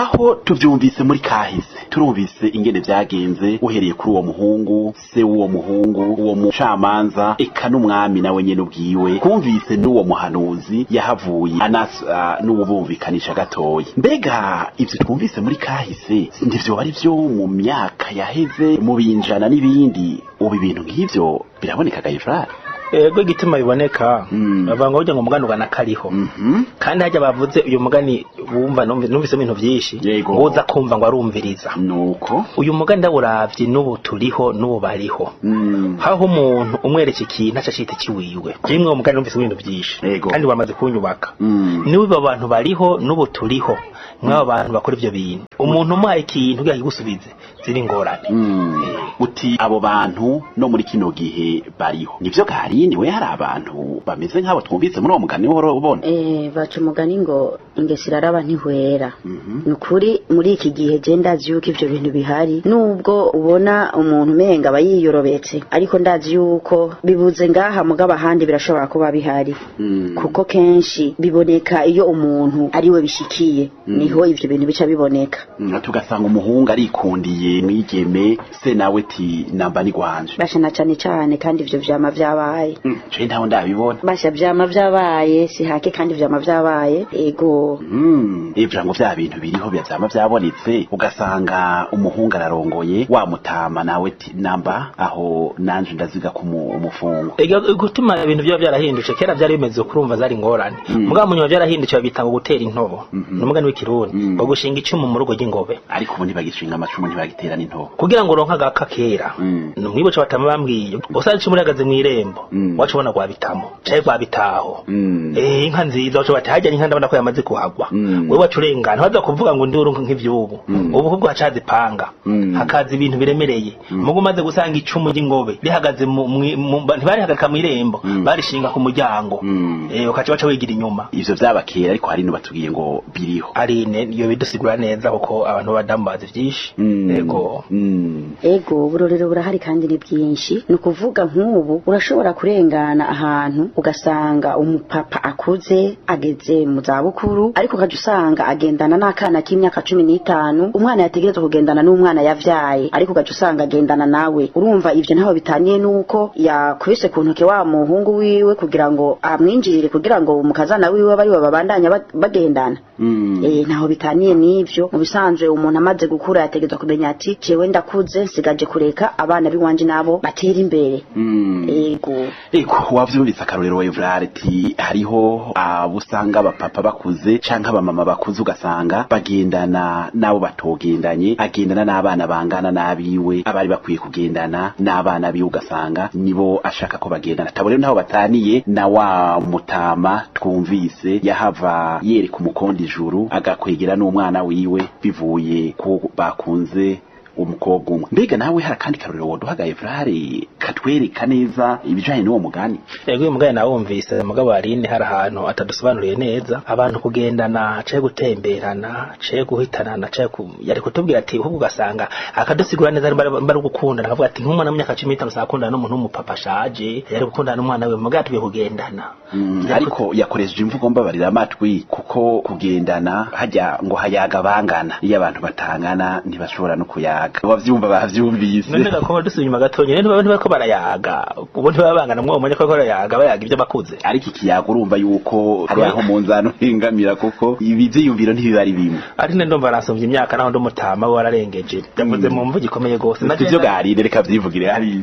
aho tuvyumvise muri kahise turumvise ingene vyagenze uhereye kuri uwo muhungu se w'uwo muhungu uwo mucamanza eka n'umwami nawe nyene ubwiwe twumvise n'uwo muhanuzi yahavuye anasa n'uwubumvikanisha gatoya mbega ivyo twumvise muri kahise ndivyoba ari vyo mu myaka yaheze mu binjana n'ibindi ubu ibintu nk'ivyo biraboneka gayifrari ego igituma biboneka Mm. bavuga ngo burya ngo umugani ugana kariho Mhm. kandi hajya bavuze uyu mugani wumva numvi- numvisemo ibintu vyinshi Yego. ngo uza kumva ngo arumviriza nuko uyu mugani ndawuravye n'ubu turiho n'ubu bariho Mm. haho umuntu umwereka ikintu aca cita ciwiwe rimwe uwo mugani numvise ibintu vyinshi Yego. kandi wamaze kunyubaka Mm. niba abo bantu bariho n'ubu turiho mw'abo bantu bakora ivyo bintu umuntu umuhaye ikintu kugira kigusubize ziri ingorane Mm. uti abo bantu no muri kino gihe bariho nivyo garini we hari abantu bameze nk'abo twumvise muri uwo mugani uhora ubona Eh, baca umugani ngo ingeso iraraba ntihwera Mhm. ni ukuri muri iki gihe je ndazi yuko ivyo bintu bihari nubwo ubona umuntu umenga aba yiyorobetse ariko ndazi yuko bibuze ngaha mugabo ahandi birashobora kuba bihari Mm. kuko kenshi biboneka iyo umuntu ariwe bishikiye niho ivyo bintu bica biboneka Mm, tugasanga umuhungu arikundiye mwigeme se nawe ti namba ni gwanje basha na cane cane kandi ivyo vyama vyabaye Mm, je ntaho ndabibona basha vyama vyabaye si hake kandi vyama vyabaye ego Mm, ivyo ngo vya bintu biriho bya vyama vyabonetse ugasanga umuhungu ararongoye wamutama nawe ti namba aho nanje ndaziga ku mu- umufungo Ega- gutuma ibintu byaba byarahindutse kera byari bimeze kurumva zari ingorane Mm. mugabo munyuma byarahindutse babita ngo gutera intobo Mhm. ni umugani w'ikirundi Mm. ngo gushinga icumu mu rugo ry'ingobe ariko ubu ntibagishinga amacumu ntibagitera n'intobo kugira ngo uronke agaka kera Mm. numwibuce batama bambwiye usanze icumu rihagaze mw'irembo Mm. wacu ubona rwabitamo canke rwabitaho Mm. Eh, inka nziza wacu bati hajya inka ndabona ko yamaze kuhagwa Mm. wewe wacu urengana waza kuvuga ngo nduru nk'ivyubu Mm. ubu kubwo hacaza ipanga Mm. hakaza ibintu biremereye mugo umaze gusanga icumu ry'ingobe rihagaze mu mwi- mu- ntibarihagarika mw'irembo Mm. barishinga ku muryango Mm. eh ukaca baca wigira inyuma ivyo vyaba kera ariko hari batubwiye ngo biriho arine iyo bidusigura neza kuko abantu b'abadamu bazi vyinshi Mm. yego Mm. ego uburorero burahari kandi ni bwinshi ni ukuvuga nk'ubu urashobora kurengana ahantu ugasanga umupapa akuze ageze mu zabukuru ariko ukajya usanga agendana n'akana k'imyaka cumi n'itanu umwana yategerezwa kugendana n'umwana yavyaye ariko ukajya usanga agendana nawe urumva ivyo ntaho bitaniye n'uko yakubise ku ntoke wa muhungu wiwe kugira ngo amwinjirire kugira ngo umukazana wiwe bari babandanya ba- bagendana Mm. Eh, ntaho bitaniye n'ivyo mu bisanzwe umuntu amaze gukura yategerezwa kumenya ati jewe ndakuze nsigaje kureka abana b'iwanje nabo batera imbere Mm. ego Eko wavyumvise akarorero wa Evrard ati hariho abo usanga abapapa bakuze canke abamama bakuze ugasanga bagendana n'abo batogendanye agendana n'abana bangana n'abiwe abari bakwiye kugendana n'abana biwe ugasanga nibo ashaka ko bagendana tabo rero ntaho bataniye na wa mutama twumvise yahava yereka umukondo ijuru agakwegera n'umwana wiwe bivuye ko bakunze umukobwa umwe mbega nawe hari akandi karorero woduhagaye Evrard katwereka neza ibijanye n'uwo mugani yego uyu mugani nawumvise mugabo arine hari ahantu atadusobanuriye neza abantu kugendana caye gutemberana caye guhitanana caye ku yari kutubwira ati ahubwo ugasanga akadusigura neza bari bari gukundana akavuga ati nk'umwana w'imyaka cumi n'itanu sakundana n'umuntu w'umupapa ashaje yari gukundana n'umwana we mugabo tugiye kugendana Mm, ariko yakoresheje imvugo mbabarira amatwi kuko kugendana hajya ngo hayaga bangana iyo abantu batangana ntibashobora no kuyaga abavyumva bavyumvise none gakoba dusubiye inyuma gatonya rero ntibaba bariko barayaga ubu ntibabangana mwuwo mwanya ko bariko barayaga bayaga ibyo bakuze ariko ikiyaga urumva yuko hari aho mu nzano uhengamira kuko ibi vyiyumviro ntibiba ari bimwe arine ndumva arasumvye imyaka naho ndi umutama we wararengeje yavuze mu mvugo ikomeye gose si vyo garire reka vyivugire hariya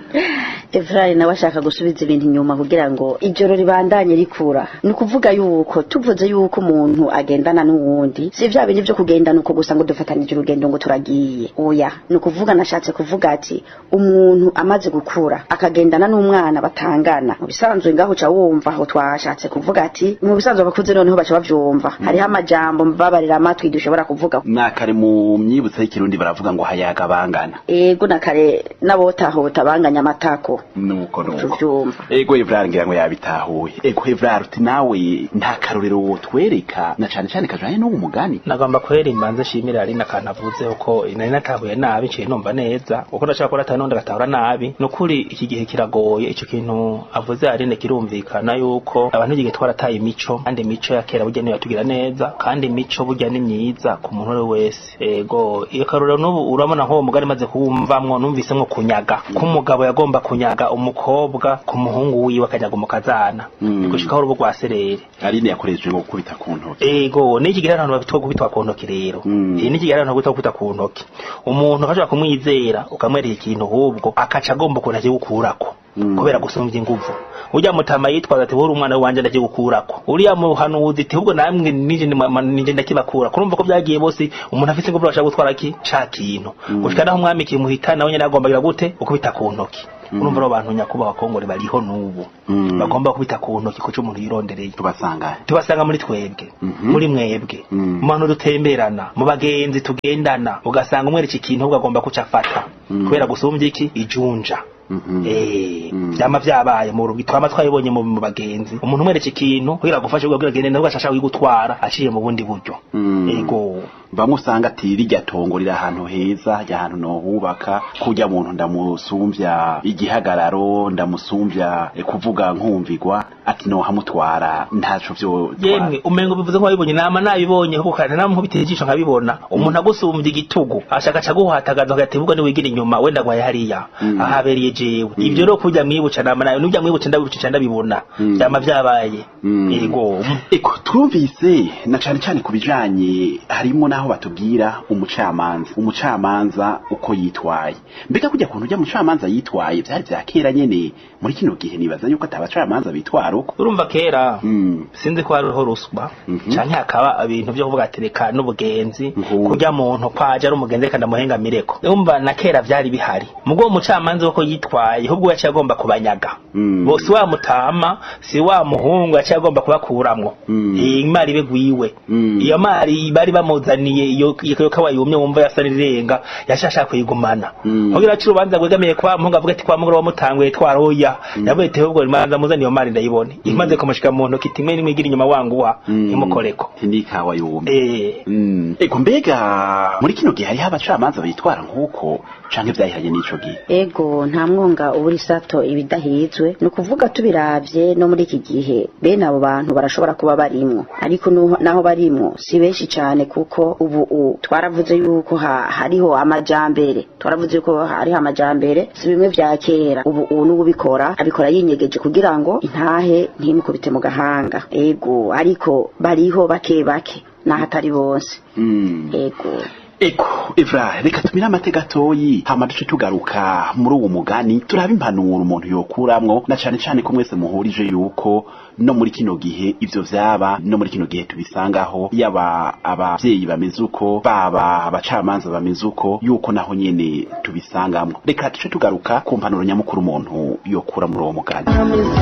Evrari nawe ashaka gusubiza ibintu inyuma kugira ngo ijoro ribandanye rikura ni ukuvuga yuko tuvuze yuko umuntu agendana n'uwundi si vya bindi vyo kugendana uko gusa ngo dufatanije urugendo ngo turagiye oya ni ukuvuga nashatse kuvuga ati umuntu amaze gukura akagendana n'umwana batangana mu bisanzwe ngaho uca wumva aho twashatse kuvuga ati mu bisanzwe abakuze noneho baca bavyumva hariho amajambo mbabarira amatwi dushobora kuvuga nakare mu myibutso y'ikirundi baravuga ngo hayaga bangana ego na kare n'abotahota banganya amatako nuko nuko tuvyumva ego Evrard ngira ngo yabitahuye ego Evrard uti nawe nta karorero wotwereka na cane cane kajanye n'uwo mugani nagomba kwera imbanze nshimira ari n'akantu avuzeho ko nari natahuye nabi nciye numva neza uko ndashaka ko natahuye n'undi agatahura nabi ni ukuri iki gihe kiragoye ico kintu avuze Aline kirumvikana yuko abantu igihe twarataye imico kandi imico ya kera burya niyo yatugira neza kandi imico burya ni myiza ku muntu uwo wese ego iyo karuriro n'ubu urabona nk'uwo mugari maze kuwumvamwo numvisemwo kunyaga ko umugabo yagomba kunyaga umukobwa ku muhungu wiwe akanyaga umukazana Mm. gushikaho urubu rwa serere Aline yakoreshejwe ngo gukubita ku ntoki ego niki gihe abantu babitwa kubitwa ku ntoki rero Mm. eh niki gihe abantu babitwa kubitwa ku ntoki umuntu akashobora kumwizera ukamwereka ikintu ahubwo akaca agomba ukuntu agiye gukurako Mm. kubera gusumvya inguvu urya mutama yitwaza ati wowe umwana wanje ndagiye gukurako uriya muhanuzi ati ahubwo namwe nije ndi- ma- nije ndakibakura kurumva ko byagiye bose umuntu afise inguvu ashaka gutwara ki ca kintu gushika naho umwami kimuhitana nawe nyene agombagira gute ukubita ku ntoki urumva rero abantu nyakubahwa kongore bariho n'ubu Mm. bagomba kubita ku ntoki kuco umuntu yirondereye tubasanga tubasanga muri twebwe Mhm. muri mwebwe Mm. mu bantu dutemberana mu bagenzi tugendana ugasanga umwereka ikintu ahubwo agomba kuca afata Mm. kubera gusumbya iki ijunja Mhm. Eh, Mm. vyama vyabaye mu rugi twama twabibonye mu mu bagenzi umuntu umwereka ikintu kugira agufashe kugira agende nawe agashaka kugutwara aciye mu bundi buryo Mm. ego bamwe usanga ati rirya tongo riri ahantu heza rya hantu nohubaka kurya muntu ndamusumbya igihagararo ndamusumbya eh, kuvuga nkumvigwa ati nohamutwara ntaco vyo yemwe umengo bivuze ko wabibonye nama nabibonye kuko kandi namwe nkubiteye ijisho nkabibona umuntu agusumbya igitugu ashaka aca guhatagaza agati ubwo ni wigira inyuma wenda gwaye hariya Mm. ahabereye jewe ivyo rero kurya mwibuca nama nayo nujya mwibuca ndabibuca ndabibona Mm. vyama vyabaye Mm. ego Eko twumvise na cane cane ku bijanye harimo naho batubwira umucamanza umucamanza uko yitwaye mbega kujya kuntu ujya umucamanza yitwaye vyari vya kera nyene muri kino gihe nibaza yuko atabacamanza bitwara uko urumva kera Mm. sinzi ko hariho ruswa Mhm. canke hakaba ibintu vyo kuvuga ati reka n'ubugenzi Nk'ubu. kurya muntu kwaje ari umugenzi reka ndamuhengamireko urumva na kera vyari bihari mubwo uwo mucamanza wako yitwaye ahubwo yaciye agomba kubanyaga Mm. bo si wa mutama si wa muhungu yaciye agomba kubakuramwo Mm. Eh, imari ibe gwiwe Mm. iyo mari bari bamuzaniye iyo iyo kawa yumye wumva yasa n'irenga yashaka kuyigumana Mm. kugira aci urubanza rwegamiye kwa muhungu avuga ati kwa mugore wamutanguye twaroya yavuye ati ahubwo imanza muzani iyo mari ndayibone imaze kumushika mu ntoki timwe nimwe igira inyuma wanguha Mm. imukoreko Tindikawa yumye eh Mm. Eko mbega muri kino gihe hariho abacamanza bitwara nk'uko canke vyahiranye n'ico gihe ego nta mwonga ubura isato ibidahizwe ni ukuvuga tubiravye no muri iki gihe bene abo bantu barashobora kuba barimwo ariko nu- naho barimwo si benshi cane kuko ubu u twaravuze yuko ha, hariho amajambere twaravuze yuko hariho amajambere si bimwe vya kera ubu ubu n'ubikora abikora yinyegeje kugira ngo intahe ntimukubite mu gahanga ego ariko bariho bake bake naho atari bose Mm. ego Eko Evra reka tumire amateka gatoyi hama duce tugaruka muri uwo mugani turaba impanuro umuntu yokuramwo na cane cane ko mwese muhurije yuko no muri kino gihe ivyo vyaba no muri kino gihe tubisangaho yaba abavyeyi bameze uko baba abacamanza bameze uko yuko naho nyene tubisangamwo reka duce tugaruka ku mpanuro nyamukuru umuntu yokura muri uwo mugani